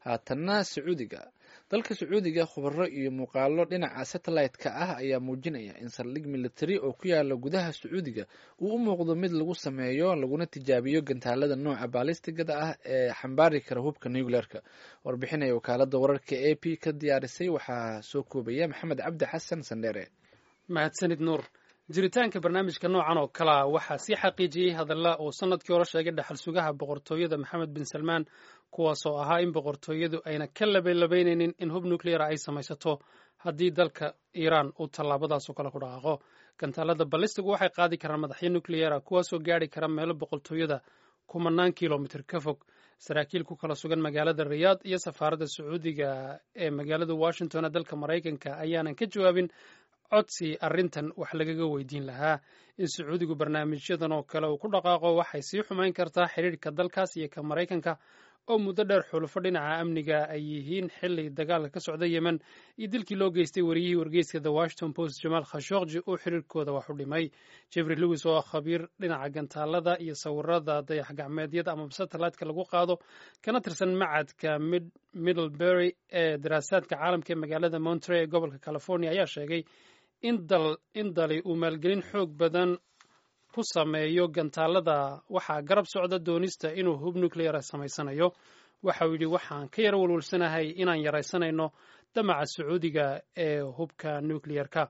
haatanna sacuudiga dalka sacuudiga khubaro iyo muuqaalo dhinaca satellite-ka ah ayaa muujinaya in saldhig military oo ku yaala gudaha sacuudiga uu u muuqdo mid lagu sameeyo laguna tijaabiyo gantaalada nooca baalistigada ah ee xambaari kara hubka nucleerka warbixinaya wakaalada wararka a p ka diyaarisay waxaa soo koobaya maxamed cabdi xasan sandheere mahadsanid nuur jiritaanka barnaamijka noocan oo kalea waxaa sii xaqiijiyey hadalla uu sanadkii hore sheegay dhaxal sugaha boqortooyada maxamed bin salmaan kuwaasoo ahaa in boqortooyadu ayna ka labalabaynaynin in hub nucleara ay samaysato haddii dalka iiraan uu tallaabadaasoo kale ku dhaqaaqo gantaalada ballistigu waxay qaadi karaan madaxyo nucleara kuwaasoo gaari kara meelo boqortooyada kumanaan kilomitr ka fog saraakiil ku kala sugan magaalada riyaad iyo safaaradda sacuudiga ee magaalada washington ee dalka maraykanka ayaanan ka jawaabin codsi arrintan wax lagaga weydiin lahaa in sacuudigu barnaamijyadan oo kale uu ku dhaqaaqo waxay sii xumayn kartaa xidhiirhka dalkaas iyo ka maraykanka oo muddo dheer xulufo dhinaca amniga ay yihiin xili dagaalka ka socda yemen iyo dilkii loo geystay wariyihii wargeyska the washington post jamaal khashokji uu xiriirkooda wax u dhimay jeffrey lewis oo ah khabiir dhinaca gantaalada iyo sawirada dayax gacmeedyada ama satellite-ka lagu qaado kana tirsan macadka middlebury ee daraasaadka caalamka ee magaalada montrey ee gobolka california ayaa sheegay in dali uu maalgelin xoog badan ku sameeyo gantaalada waxaa garab socda doonista inuu hub nucleara samaysanayo waxa uu yidhi waxaan ka yara walwalsanahay inaan yaraysanayno damaca sacuudiga ee hubka nuclearka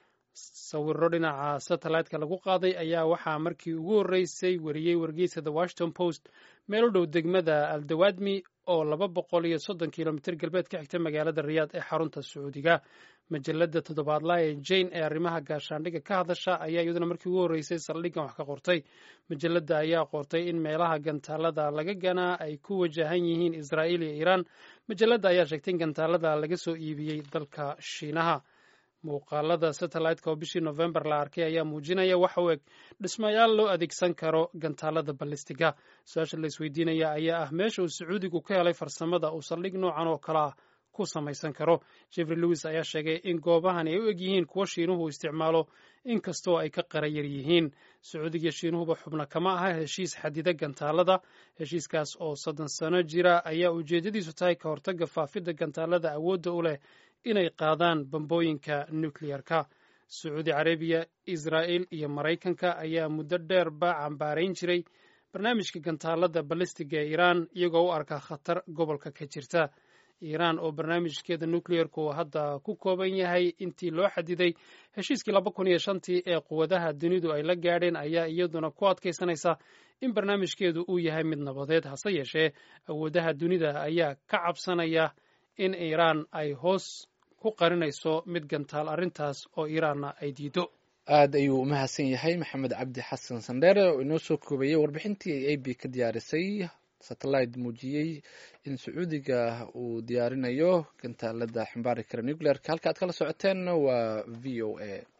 sawiro dhinaca satellite-ka lagu qaaday ayaa waxaa markii ugu horreysay wariyey wargeyska the washington post meel u dhow degmada aldawadmi oo laba boqol iyo soddon kilomitr galbeed ka xigta magaalada riyaad ee xarunta sacuudiga majalada toddobaadlaha ee jane ee arrimaha gaashaandhigga ka hadasha ayaa iyaduna markii ugu horreysay saldhiggan wax ka qortay majalada ayaa qortay in meelaha gantaalada laga ganaa ay ku wajahan yihiin israa'iil iyo iiraan majalada ayaa sheegtay in gantaalada laga soo iibiyey dalka shiinaha muuqaalada satellite-ka oo bishii november la arkay ayaa muujinaya waxa u eg dhismayaal loo adeegsan karo gantaalada ballistiga su-aasha la isweydiinaya ayaa ah meesha uu sacuudigu ka helay farsamada uu saldhig noocan oo kale ah ku samaysan karo jeffrey lewis ayaa sheegay in goobahani ay u eg yihiin kuwo shiinuhu isticmaalo inkastoo ay ka qarayar yihiin sacuudiga shiinuhuba xubno kama aha heshiis xadida gantaalada heshiiskaas oo soddon sano jira ayaa ujeedadiisu tahay ka hortagga faafidda gantaalada awoodda u leh inay qaadaan bambooyinka nuclearka sacuudi carabiya israa'il iyo maraykanka ayaa muddo dheerba cambaarayn jiray barnaamijka gantaalada ballistiga ee iiraan iyagoo u arka khatar gobolka ka jirta iiraan oo barnaamijkeeda nuclearku hadda ku kooban yahay intii loo xadiday heshiiskii laba kun iyo shantii ee quwadaha dunidu ay la gaadheen ayaa iyaduna ku adkaysanaysa in barnaamijkeedu uu yahay mid nabadeed hase yeeshee awoodaha dunida ayaa ka cabsanaya in iiraan ay hoos ku qarinayso mid gantaal arrintaas oo iiraanna ay diido aad ayuu u mahadsan yahay maxamed cabdi xasan sandheere oo inoo soo koobayay warbixintii a b ka diyaarisay satellite muujiyey in sacuudiga uu diyaarinayo gantaalada xambaari kara nuclearka halka aad kala socoteen waa v o a